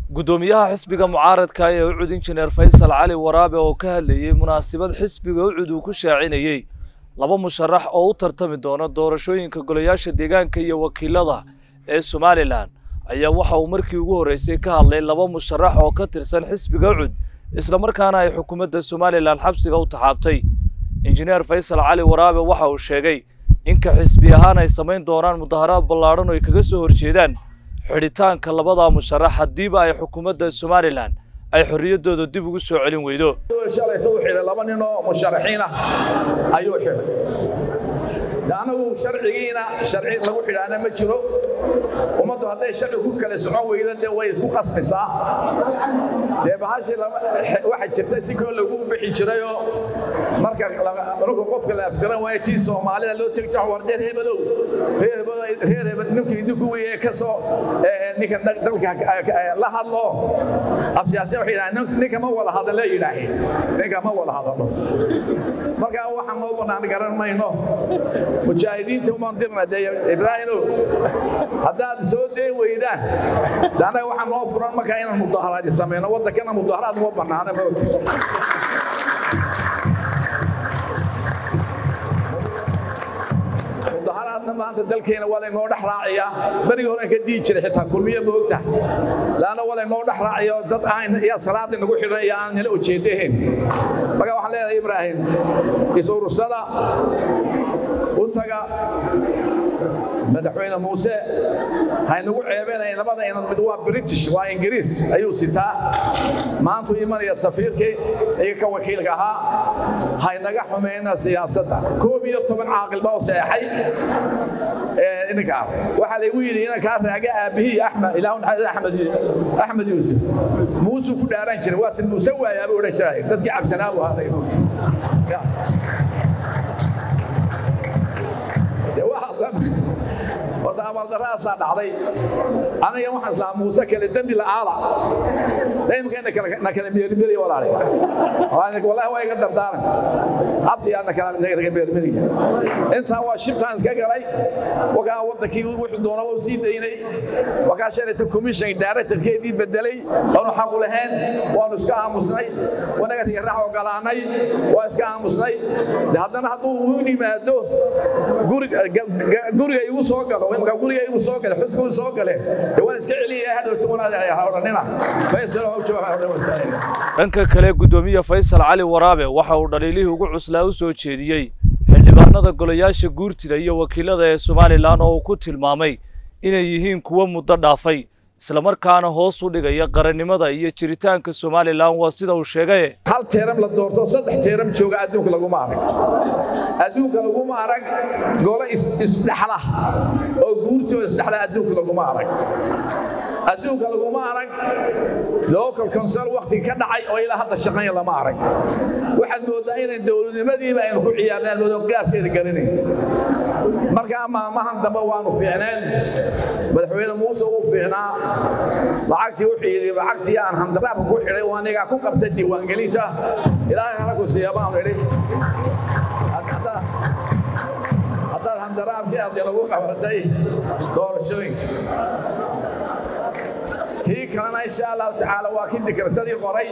guddoomiyaha xisbiga mucaaradka ee ucud injineer faysal cali waraabe oo ka hadlayey munaasabad xisbiga ucud uu ku shaacinayey laba musharax oo u tartami doona doorashooyinka golayaasha deegaanka iyo wakiilada ee somalilan ayaa waxa uu markii ugu horreysay ka hadlay laba musharax oo ka tirsan xisbiga ucud islamarkaana ay xukuumadda somalilan xabsiga u taxaabtay injineer faysal cali waraabe waxa uu sheegay inka xisbi ahaan ay samayn doonaan mudaharaad ballaadhan oo ay kaga soo horjeedaan xidhitaanka labada musharax haddiiba ay xukuumadda somalilan ay xorriyaddooda dib ugu soo celin weydo shalayto u xidhay laba nin oo musharaxiin ah ayuu xidhay de anagu sharcigiina sharci lagu xidhaana ma jiro ummaddu hadday sharci ku kala socon weydo dee way isku qasmisaa dee bahashii waxa jirta si koo lagu bixi jirayoo marka marka qofka la afgaran waayo tii soomaalida loo tegi jiro war reer hebelow reer hebel reer hebel ninkii idinku weye ka soo ninka dalka la hadlo absiyaasiya waxay yidhahdeen ninka ma wada hadalo yidhaaheen ninka ma wada hadalo marka waxaan noo bannaan garan mayno mujaahidiinta umaan dirna dee ibraahimow haddaad soo dee weydaan de annaga waxaa noo furan markaa inaan mudaharaadi samayno waddankana mudaharaad uma bannaana ma mudaharaadna maanta dalkeena waa laynoo dhex raaciyaa berigii horen ka dhihi jiray xitaa kulmiye moogta laanna waa laynoo dhex raaciyo dad aan yaa salaada nagu xidhan iyo aan nala ujeedahayn marka waxaan leedahay ibraahim is-urursada untaga madaxweyne muuse haynagu ceebeenaya labada inad mid waa british waa ingiriis ayuu sitaa maantuu imanaya safiirkii iga ka wakiilka ahaa haynaga xumayna siyaasadda koob iyo toban caaqil baa u seexay ininkaas waxaa laygu yidhi inankaa raaga aabbihii axmed ilaahu naxariis axmed axmed yuusuf muusuu ku dhaaran jiray waa tin muuse waayaaba odhan jiray dadkii cabsanaa buu ahaa horta amaldaraasaa dhacday aniga waxaan islaa muuse kale dembi la'aada daymka na kala meermeriya walaali wallahi waa iga dardaaran habtiyaa na kala meermeriya intaa waa shibtaan iska galay wakaa waddankii wuxuu doona waa sii daynay wakaa shalayta commission directorkeedii bedelay oonu xaqu lahayn waanu iska aamusnay wanaga raax ogolaanay waa iska aamusnay haddana hadduu u yimaado guriga igu soo galo imka guriga igu soo gale xusku soo gale de waan iska celiya hadhowta wanaadodhanina dhanka kale guddoomiye faysal cali waraabe waxa uu dhaliilihii ugu cuslaa u soo jeediyey xildhibaanada golayaasha guurtida iyo wakiilada ee somalilan oo uu ku tilmaamay inay yihiin kuwo muddo dhaafay islamarkaana hoos u dhigaya qarannimada iyo jiritaanka somalilan waa sida uu sheegaye hal teeram la doorto saddex teeram jooga adduunka laguma arag adduunka laguma arag golo isdhexla oo guurti oo isdhexla adduunka laguma arag adduunka laguma arag local council wakti ka dhacay oo ilaa hadda shaqeeya lama arag waxaad moodaa inay dowladnimadiiba aynu ku ciyaarnaan moodo gaabkeeda garanayn markaa maalmahan dambe waanu fiicneen madaxweyne muuse uu fiicnaa lacagtii wuxuu yidhi lacagtii aan handaraabka ku xidhay waa anigaa ku qabtay diiwaangelinta ilaahay halagu siiya baanu idhi haddaad handaraabkii aad lagu qabatay doorashooyinka tii kalena insha allahu tacaala waa kii dikartadii qoray